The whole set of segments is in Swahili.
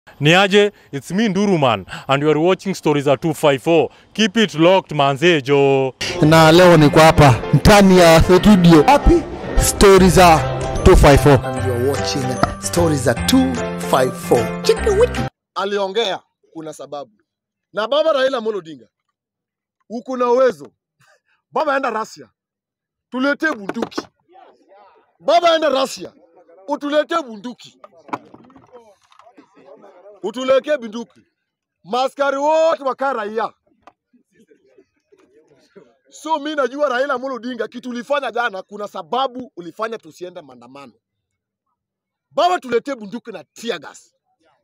Niaje, it's me Nduruman and you are watching Stories at 254. Keep it locked manze jo. na leo niko hapa ndani ya studio Happy stori za 254 and you're watching stories at 254. aliongea kuna sababu. Na baba Raila Amolo Odinga, uko na uwezo. Baba enda Russia, tuletee bunduki. Baba enda Russia, utuletee bunduki, utuletee bunduki. Maskari wote wakaa raia. So mi najua Raila Amolo Odinga, kitu ulifanya jana, kuna sababu ulifanya tusiende maandamano. Baba, tuletee bunduki na tear gas.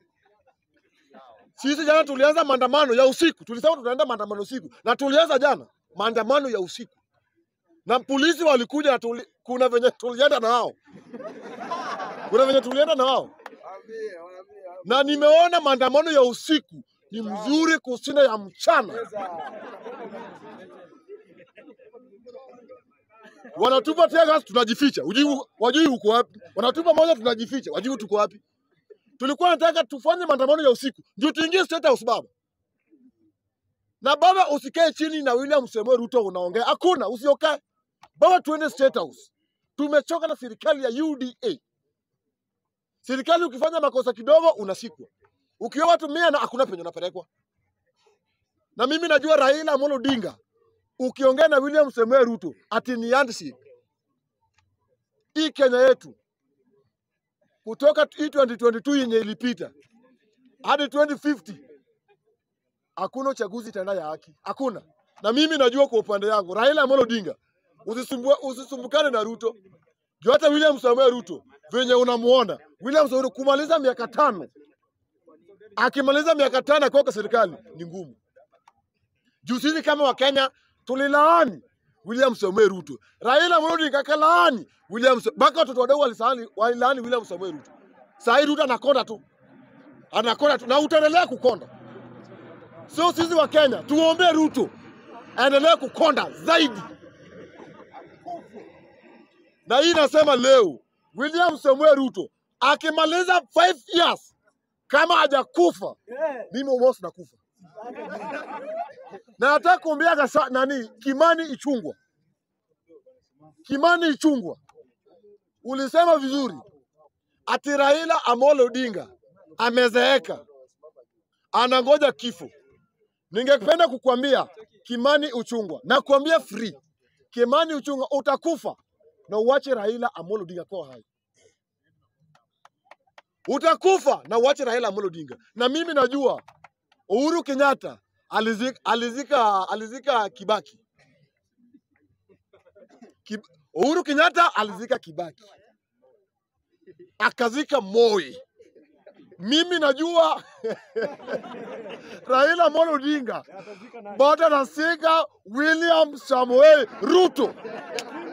Sisi jana tulianza maandamano ya usiku, tulisema tunaenda maandamano usiku, na tulianza jana maandamano ya usiku, na polisi walikuja na tuli, kuna venye tulienda na wao, kuna venye tulienda na wao, na nimeona maandamano ya usiku ni mzuri kushinda ya mchana. Wanatupa tear gas, tunajificha, ujui wajui uko wapi. Wanatupa moja, tunajificha, wajui tuko wapi tulikuwa nataka tufanye maandamano ya usiku ndio tuingie State House baba. Na baba, usikae chini na William Samoei Ruto unaongea, hakuna, usiokae baba, tuende State House. Tumechoka na serikali ya UDA. Serikali ukifanya makosa kidogo unasikwa, ukiwa watu mia na hakuna penye unapelekwa. Na mimi najua Raila Amolo Odinga, ukiongea na William Samoei Ruto ati ni handshake. Hii Kenya yetu kutoka hii 2022 yenye ilipita hadi 2050 hakuna uchaguzi tena ya haki, hakuna. Na mimi najua kwa upande yangu Raila Amolo Odinga, usisumbua usisumbukane na Ruto juu hata William Samoei Ruto venye unamuona William Samoei Ruto kumaliza miaka tano, akimaliza miaka tano akiwa kwa serikali ni ngumu. Juu sisi kama Wakenya tulilaani William Samoei Ruto, Raila Amolo Odinga akalaani William Sa- mpaka watoto wadogo walilaani walilaani William Samoei Ruto. Saa hii Ruto anakonda tu, anakonda tu na utaendelea kukonda. Sio sisi wa Kenya tuombee Ruto aendelee kukonda zaidi, na hii nasema leo William Samoei Ruto akimaliza 5 years kama hajakufa, mimi almost nakufa na nataka kuambia gasa, nani Kimani Ichungwa, Kimani Ichungwa, ulisema vizuri ati Raila Amolo Odinga amezeeka, anangoja kifo. Ningependa kukwambia Kimani Uchungwa, nakwambia free, Kimani Uchungwa, utakufa na uache Raila Amolo Odinga kwa hai. Utakufa na uache Raila Amolo Odinga. Na mimi najua Uhuru Kenyatta alizika, alizika, alizika Kibaki. Kib, Uhuru Kenyatta alizika Kibaki, akazika Moi. Mimi najua Raila Amolo Odinga bado anasika William Samoei Ruto.